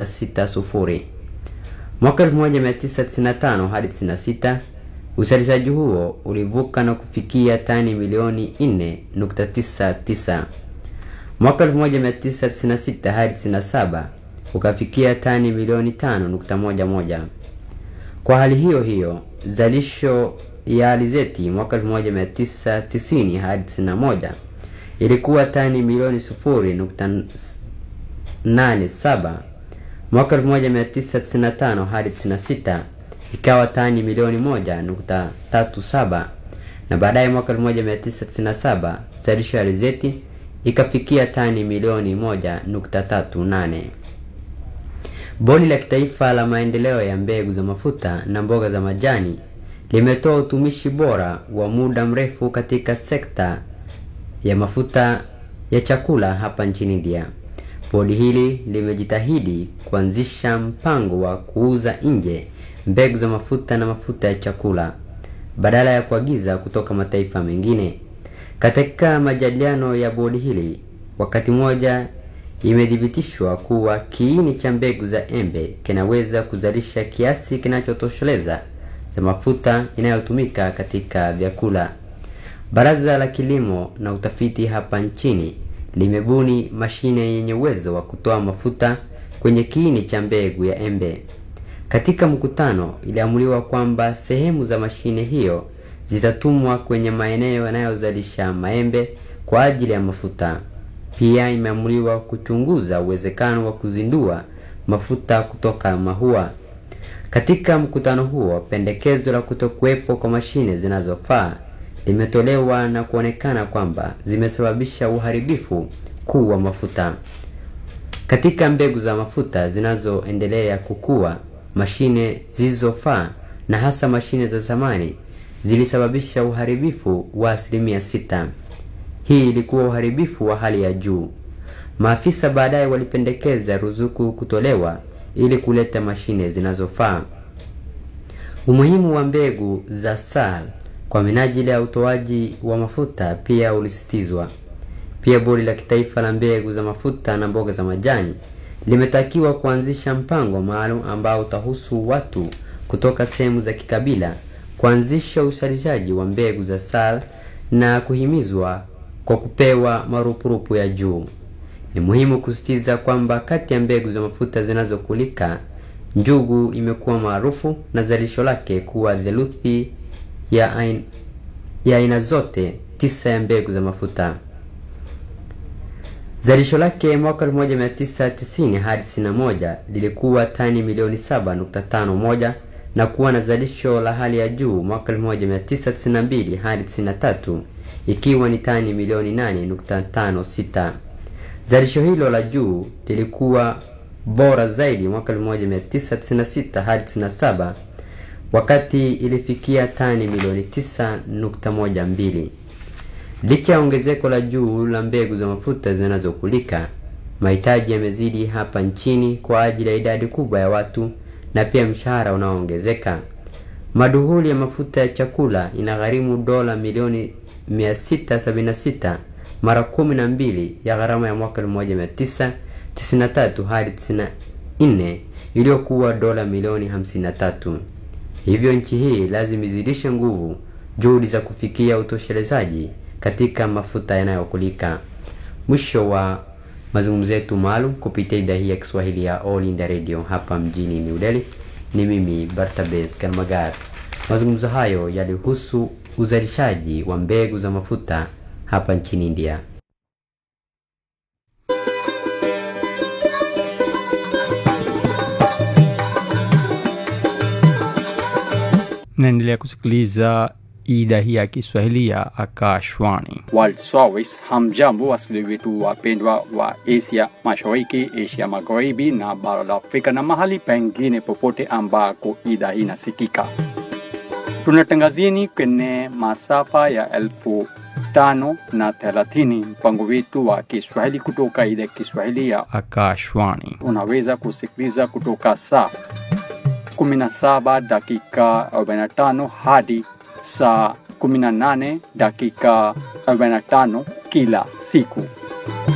1.60. Mwaka 1995 hadi 96 uzalishaji huo ulivuka na kufikia tani milioni 4.99. Mwaka 1996 hadi 97 ukafikia tani milioni 5.11. Kwa hali hiyo hiyo, zalisho ya alizeti mwaka 1990 hadi 91 ilikuwa tani milioni 0.87. Mwaka 1995 hadi 96 ikawa tani milioni 1.37, na baadaye mwaka 1997 zalisho ya alizeti ikafikia tani milioni 1.38. Bodi la Kitaifa la Maendeleo ya Mbegu za Mafuta na Mboga za Majani limetoa utumishi bora wa muda mrefu katika sekta ya mafuta ya chakula hapa nchini India. Bodi hili limejitahidi kuanzisha mpango wa kuuza nje mbegu za mafuta na mafuta ya chakula badala ya kuagiza kutoka mataifa mengine. Katika majadiliano ya bodi hili, wakati mmoja imethibitishwa kuwa kiini cha mbegu za embe kinaweza kuzalisha kiasi kinachotosheleza cha mafuta inayotumika katika vyakula. Baraza la Kilimo na Utafiti hapa nchini limebuni mashine yenye uwezo wa kutoa mafuta kwenye kiini cha mbegu ya embe. Katika mkutano, iliamuliwa kwamba sehemu za mashine hiyo zitatumwa kwenye maeneo yanayozalisha maembe kwa ajili ya mafuta. Pia imeamuliwa kuchunguza uwezekano wa kuzindua mafuta kutoka mahua. Katika mkutano huo, pendekezo la kutokuwepo kwa mashine zinazofaa limetolewa na kuonekana kwamba zimesababisha uharibifu kuu wa mafuta. Katika mbegu za mafuta zinazoendelea kukua, mashine zilizofaa na hasa mashine za zamani zilisababisha uharibifu wa asilimia sita. Hii ilikuwa uharibifu wa hali ya juu. Maafisa baadaye walipendekeza ruzuku kutolewa ili kuleta mashine zinazofaa. Umuhimu wa mbegu za SAL kwa minajili ya utoaji wa mafuta pia ulisitizwa. Pia bodi la kitaifa la mbegu za mafuta na mboga za majani limetakiwa kuanzisha mpango maalum ambao utahusu watu kutoka sehemu za kikabila kuanzisha uzalishaji wa mbegu za SAL na kuhimizwa kwa kupewa marupurupu ya juu. Ni muhimu kusisitiza kwamba kati ya mbegu za mafuta zinazokulika, njugu imekuwa maarufu na zalisho lake kuwa theluthi ya aina, ya aina zote tisa ya mbegu za mafuta. Zalisho lake mwaka 1990 hadi 91 lilikuwa tani milioni 7.51 na kuwa na zalisho la hali ya juu mwaka 1992 hadi 93 ikiwa ni tani milioni 8.56. Zalisho hilo la juu lilikuwa bora zaidi mwaka 1996 hadi 97 wakati ilifikia tani milioni 9.12. Licha ya ongezeko la juu la mbegu za mafuta zinazokulika, mahitaji yamezidi hapa nchini kwa ajili ya idadi kubwa ya watu na pia mshahara unaoongezeka. Maduhuli ya mafuta ya chakula inagharimu dola milioni 676 mara kumi na mbili ya gharama ya mwaka 1993 hadi 94 iliyokuwa dola milioni 53. Hivyo nchi hii lazima izidishe nguvu juhudi za kufikia utoshelezaji katika mafuta yanayokulika. Mwisho wa mazungumzo yetu maalum kupitia idhaa hii ya Kiswahili ya All India Radio hapa mjini New Delhi. Ni mimi Bartabes Kalmagar. Mazungumzo hayo yalihusu uzalishaji wa mbegu za mafuta hapa nchini India. naendelea kusikiliza idhaa hii ya Kiswahili ya Akashwani. World Service. Hamjambo wasikilizaji wetu wapendwa wa Asia Mashariki, Asia Magharibi na bara la Afrika na mahali pengine popote ambako idhaa hii inasikika. Tunatangazieni kwenye masafa ya elfu tano na thelathini mpango wetu wa Kiswahili kutoka idhaa ya Kiswahili ya Akashwani. unaweza kusikiliza kutoka saa 17 dakika 45 hadi saa 18 dakika 45 kila siku.